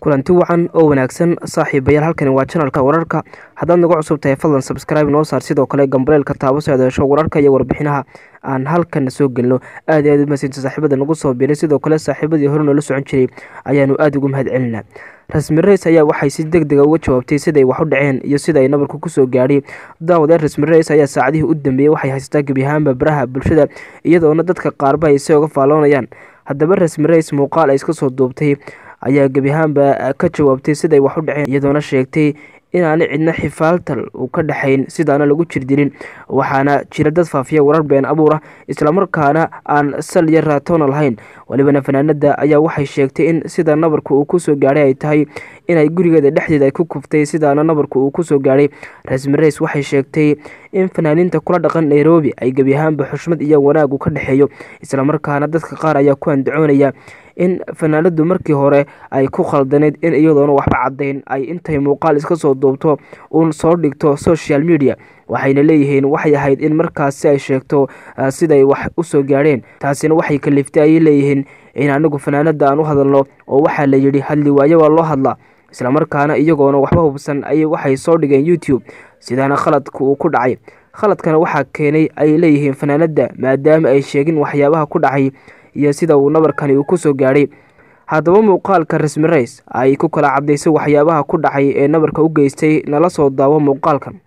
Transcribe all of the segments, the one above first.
kulanti wacan oo wanaagsan saaxiibayaal halkani waa janalka wararka haddaad nagu cusub tahay fadlan sabscribe noo saar sidoo kale gambaleelka taabo soo adeesho wararka iyo warbixinaha aan halkana soo gelino aad iyo aad u mahadsanti saaxiibada nagu soo biiray sidoo kale saaxiibadii hore noola socon jiray ayaanu aada ugu mahad celinaa rasmi reis ayaa waxay si deg dega uga jawaabtay siday wax u dhaceen iyo sida ay nabarku kusoo gaadhay daawadee rasmi reis ayaa saacadihii u dambeeyey waxay haysataa gebi ahaanba baraha bulshada iyadoona dadka qaarba ay si oga faalloonayaan haddaba rasmi reis muuqaal ay iska soo duubtay ayaa gebi ahaanba ka jawaabtay siday wax u dhaceen iyadoona sheegtay inaana cidna xifaaltal uu ka dhexayn sidaana lagu jirdilin waxaana jira dad faafiya warar been abuur ah islamarkaana aan sal iyo raatoona lahayn walibana fanaanada ayaa waxay sheegtay in sida nabarka uu kusoo gaadhay ay tahay inay gurigeeda dhexdeeda ay ku kuftay sidaana nabarka uu kusoo gaadhay rasmi reis waxay sheegtay in fanaaniinta kula dhaqan nairobi ay gebi ahaanba xushmad iyo wanaagu ka dhexeeyo islamarkaana dadka qaar ayaa ku andacoonaya in fanaanadu markii hore ay ku khaldaneyd in iyadoona waxba caddayn ay intay muuqaal iska soo duubto uun soo dhigto social media waxayna leeyihiin waxay ahayd in markaasi ay sheegto siday wax usoo gaadheen taasina waxay kaliftay ayay leeyihiin in anigu fanaanada aan u hadalno oo waxaa la yidhi hadli waayo waa loo hadlaa islamarkaana iyagoona waxba hubsan ayay waxay soo dhigeen youtube sidaana khaladka uu ku dhacay khaladkana waxaa keenay ay leeyihiin fanaanada maadaama ay sheegin waxyaabaha ku dhacay iyo sida uu nabarkani uu kusoo gaadhay haddaba muuqaalka rasmi reis ay ku kala cadaysay waxyaabaha ku dhacay ee nabarka u geystay nala soo daawo muuqaalkan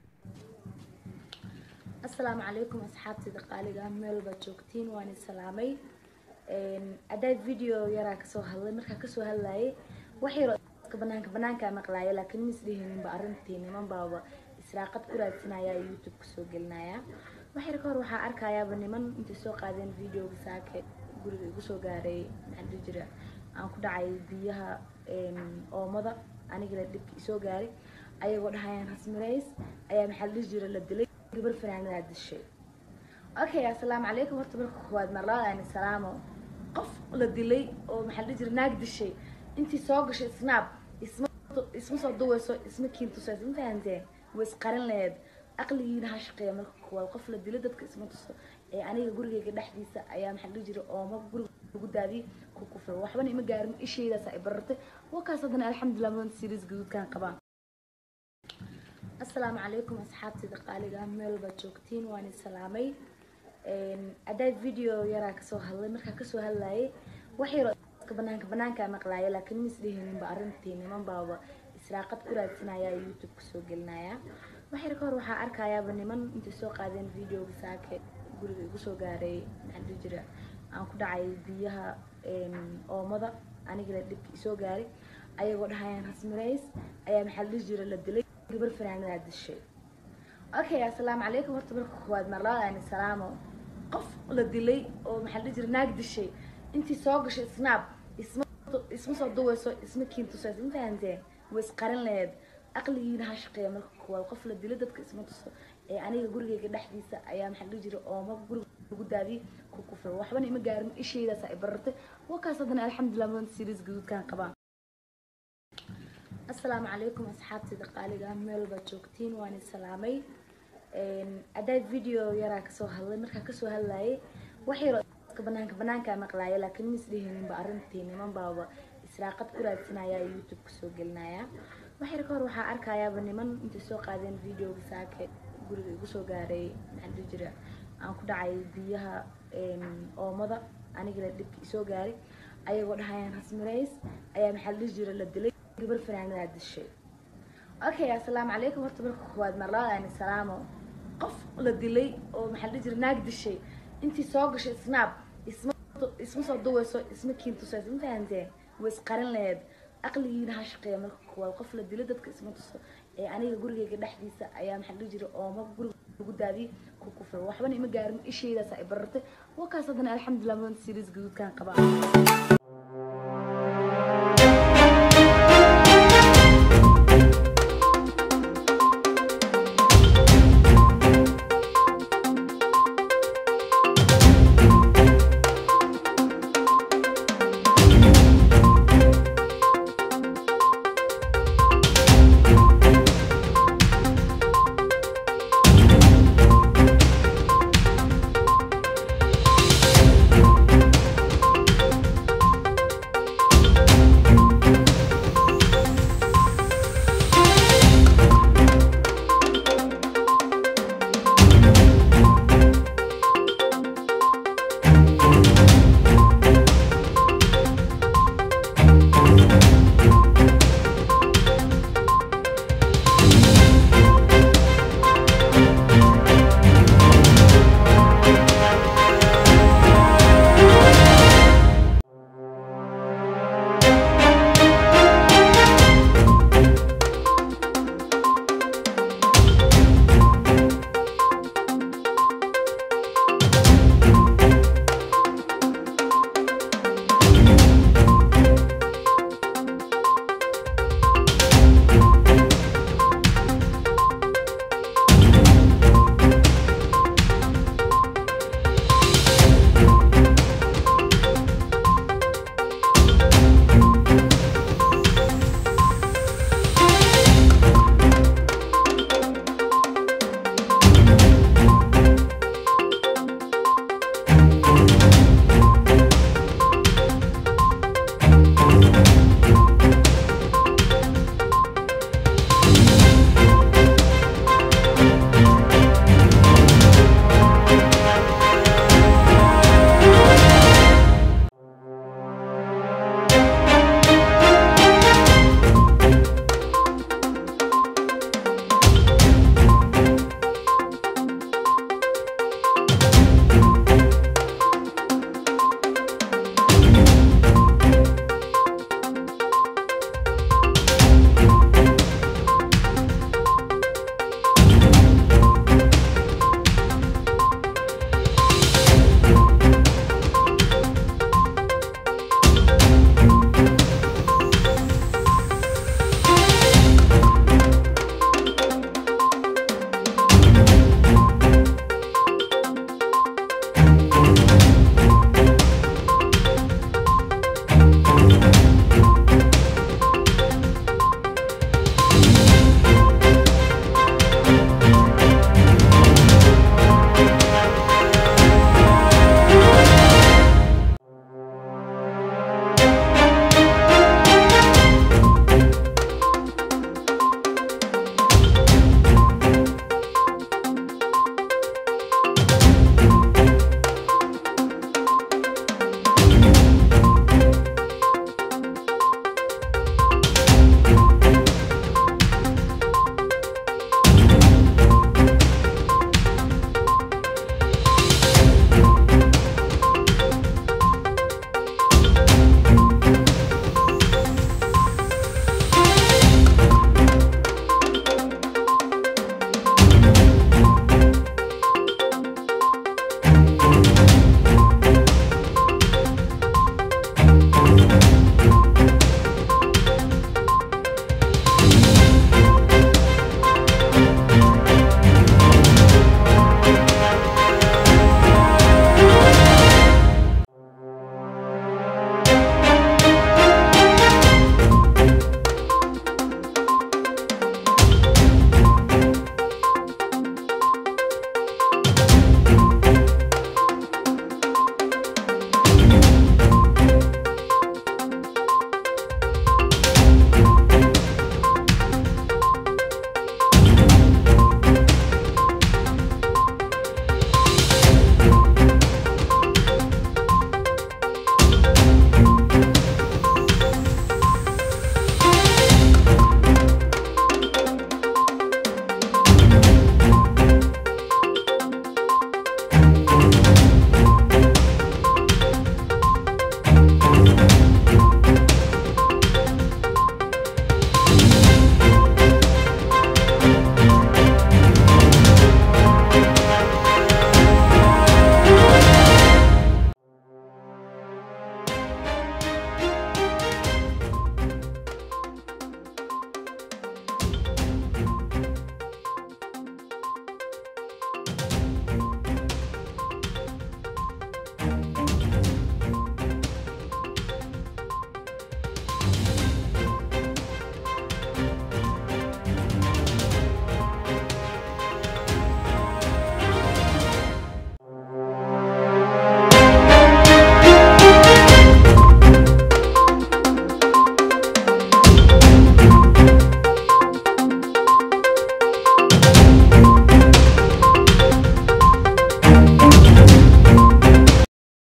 asalaamu calaykum asxaabtida qaaliga ah meel baad joogtiin waan isalaamay haddaa video yaraa kasoo hadlay markaa kasoo hadlayay wax yaro banaanka banaankaa maqlaaya laakiin ma isdhihininba arrintii niman baaba israaqad ku raadsanaya youtube kasoo gelinaya wax yar ka hor waxaa arkayaaba niman intay soo qaadeen videoga saake guriga igu soo gaaray maxaa dhihi jira aan ku dhacay biyaha oomada anigana dhibki isoo gaaray ayagoo dhahayaan rasmi reis ayaa maxaa la dhihi jira la dilay gabar fanaanadaa dishay okay assalaamu calaykum horta marka koowaad marlaadaan salaamo qof la dilay oo maxaa la dhihi jira naag dishay intii soo gashay snap isma isma soo duwayso isma kiintusayso ma fahanteen way isqarin laheed aqligiina ha shaqeeya marka koowaad qof la dilay dadka isma tuso ee aniga gurigeyga dhexdiisa ayaa maxaa dhihi jira ooma guriga lagu daadiyay ku kufra waxbana ima gaarin ishaydaas ay barartay wakaas haddana alxamdulilah mudan series gaduudkan qabaan asalaamu calaykum asxaabtida qaaliga ah meel baad joogtiin waan isalaamay haddaa video yaraa kasoo hadlay markaa kasoo hadlayay wax yaro banaanka banaankaa maqlaaya laakiin ma isdhihininba arrintii niman baaba israaqad ku raadsanaya youtube kasoo gelinaya wax yar ka hor waxaa arkayaaba niman intay soo qaadeen videoga saake guriga igu soo gaaray maxaa dhihi jira aan ku dhacay biyaha oomada anigana dhibki isoo gaaray ayagoo dhahayaan rasmi reis ayaa maxaa la dhihi jira la dilay gabar fanaanadaa dishay okay assalaamu calaykum horta marka koowaad marlaadaan salaamo qof la dilay oo maxaa la dhihi jira naag dishay intii soo gashay snap isma isma soo duwayso isma kiintusayso ma fahanteen way isqarin laheed aqligiina ha shaqeeya marka koowaad qof la dilay dadka isma tuso ee aniga gurigeyga dhexdiisa ayaa maxaa dhihi jira ooma guriga lagu daadiyay ku kufra waxbana ima gaarin ishaydaas ay barartay wakaas haddana alxamdulilah mudan series gaduudkan qabaan asalaamu calaykum asxaabtida qaaliga ah meel baad joogtiin waan isalaamay haddaa video yaraa kasoo hadlay markaa kasoo hadlayay wax yaro banaanka banaankaa maqlaaya laakiin ma isdhihininba arrintii niman baaba israaqad ku raadsanaya youtube kasoo gelinaya wax yar ka hor waxaa arkayaaba niman intay soo qaadeen videoga saake guriga igu soo gaaray maxaa dhihi jira aan ku dhacay biyaha oomada anigana dhibki isoo gaaray ayagoo dhahayaan rasmi reis ayaa maxaa la dhihi jira la dilay gabar fanaanadaa dishay okay assalaamu calaykum horta marka koowaad marlaadaan salaamo qof la dilay oo maxaa la dhihi jira naag dishay intii soo gashay snap isma isma soo duwayso isma kiintusayso ma fahanteen way isqarin laheed aqligiina ha shaqeeya marka koowaad qof la dilay dadka isma tuso ee aniga gurigeyga dhexdiisa ayaa maxaa la dhihi jira ooma guriga lagu daadiyay ku kufra waxbana ima gaarin ishaydaas ay barartay wakaas haddana alxamdulilah mudan series gaduudkan qabaan